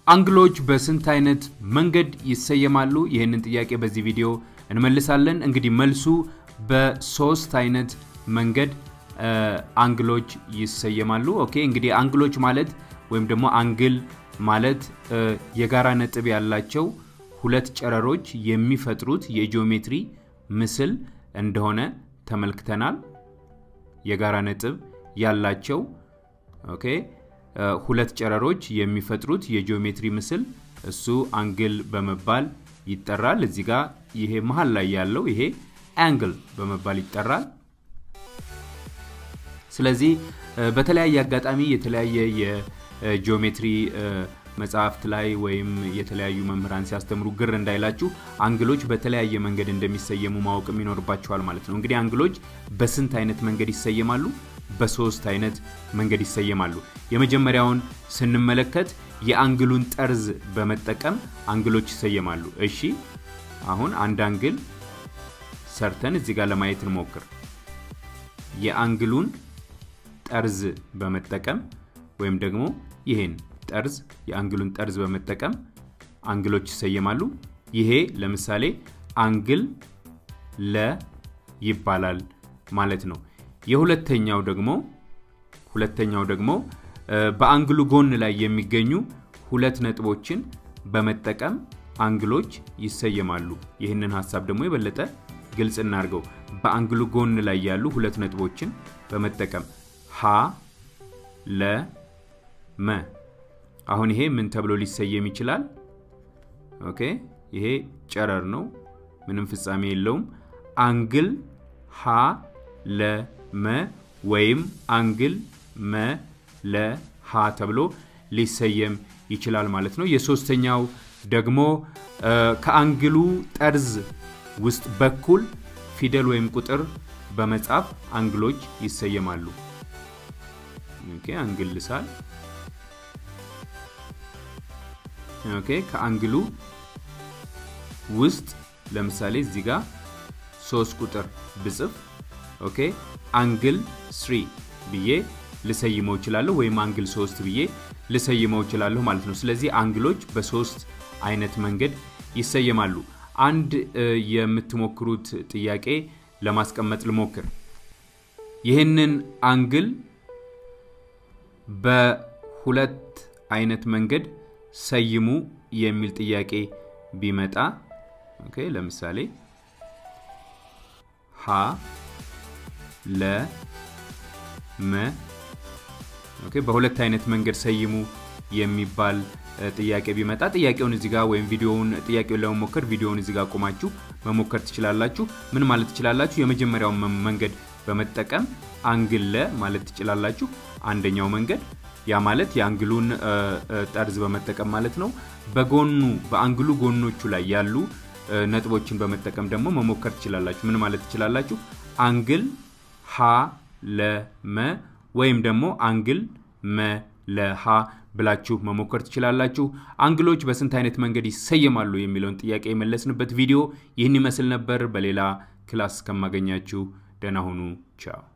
አንግሎች በስንት አይነት መንገድ ይሰየማሉ? ይህንን ጥያቄ በዚህ ቪዲዮ እንመልሳለን። እንግዲህ መልሱ በሶስት አይነት መንገድ አንግሎች ይሰየማሉ። ኦኬ እንግዲህ አንግሎች ማለት ወይም ደግሞ አንግል ማለት የጋራ ነጥብ ያላቸው ሁለት ጨረሮች የሚፈጥሩት የጂኦሜትሪ ምስል እንደሆነ ተመልክተናል። የጋራ ነጥብ ያላቸው ኦኬ ሁለት ጨረሮች የሚፈጥሩት የጂኦሜትሪ ምስል እሱ አንግል በመባል ይጠራል። እዚህ ጋር ይሄ መሀል ላይ ያለው ይሄ አንግል በመባል ይጠራል። ስለዚህ በተለያየ አጋጣሚ የተለያየ የጂኦሜትሪ መጽሐፍት ላይ ወይም የተለያዩ መምህራን ሲያስተምሩ ግር እንዳይላችሁ አንግሎች በተለያየ መንገድ እንደሚሰየሙ ማወቅም ይኖርባቸዋል ማለት ነው። እንግዲህ አንግሎች በስንት አይነት መንገድ ይሰየማሉ? በሶስት አይነት መንገድ ይሰየማሉ። የመጀመሪያውን ስንመለከት የአንግሉን ጠርዝ በመጠቀም አንግሎች ይሰየማሉ። እሺ አሁን አንድ አንግል ሰርተን እዚህ ጋር ለማየት እንሞክር። የአንግሉን ጠርዝ በመጠቀም ወይም ደግሞ ይሄን ጠርዝ የአንግሉን ጠርዝ በመጠቀም አንግሎች ይሰየማሉ። ይሄ ለምሳሌ አንግል ለ ይባላል ማለት ነው። የሁለተኛው ደግሞ ሁለተኛው ደግሞ በአንግሉ ጎን ላይ የሚገኙ ሁለት ነጥቦችን በመጠቀም አንግሎች ይሰየማሉ። ይህንን ሀሳብ ደግሞ የበለጠ ግልጽ እናድርገው። በአንግሉ ጎን ላይ ያሉ ሁለት ነጥቦችን በመጠቀም ሀ ለ መ አሁን ይሄ ምን ተብሎ ሊሰየም ይችላል? ኦኬ ይሄ ጨረር ነው፣ ምንም ፍጻሜ የለውም። አንግል ሀ ለ መ ወይም አንግል መ ለ ሀ ተብሎ ሊሰየም ይችላል ማለት ነው። የሶስተኛው ደግሞ ከአንግሉ ጠርዝ ውስጥ በኩል ፊደል ወይም ቁጥር በመጻፍ አንግሎች ይሰየማሉ። ኦኬ አንግል ልሳል ኦኬ ከአንግሉ ውስጥ ለምሳሌ እዚህ ጋር ሶስት ቁጥር ብጽፍ ኦኬ አንግል ስሪ ብዬ ልሰይመው እችላለሁ ወይም አንግል ሶስት ብዬ ልሰይመው እችላለሁ ማለት ነው። ስለዚህ አንግሎች በሶስት አይነት መንገድ ይሰየማሉ። አንድ የምትሞክሩት ጥያቄ ለማስቀመጥ ልሞክር። ይህንን አንግል በሁለት አይነት መንገድ ሰይሙ የሚል ጥያቄ ቢመጣ ኦኬ ለምሳሌ ሀ ለ መ ኦኬ በሁለት አይነት መንገድ ሰይሙ የሚባል ጥያቄ ቢመጣ ጥያቄውን እዚህ ጋር ወይም ቪዲዮውን ጥያቄውን ለመሞከር ቪዲዮውን እዚህ ጋር ቆማችሁ መሞከር ትችላላችሁ። ምን ማለት ትችላላችሁ? የመጀመሪያውን መንገድ በመጠቀም አንግል ለ ማለት ትችላላችሁ። አንደኛው መንገድ ያ ማለት የአንግሉን ጠርዝ በመጠቀም ማለት ነው። በጎኑ በአንግሉ ጎኖቹ ላይ ያሉ ነጥቦችን በመጠቀም ደግሞ መሞከር ትችላላችሁ። ምን ማለት ትችላላችሁ? አንግል ሀ ለመ ወይም ደግሞ አንግል መ ለሀ ብላችሁ መሞከር ትችላላችሁ። አንግሎች በስንት አይነት መንገድ ይሰየማሉ የሚለውን ጥያቄ የመለስንበት ቪዲዮ ይህን ይመስል ነበር። በሌላ ክላስ እስከማገኛችሁ ደህና ሁኑ። ቻው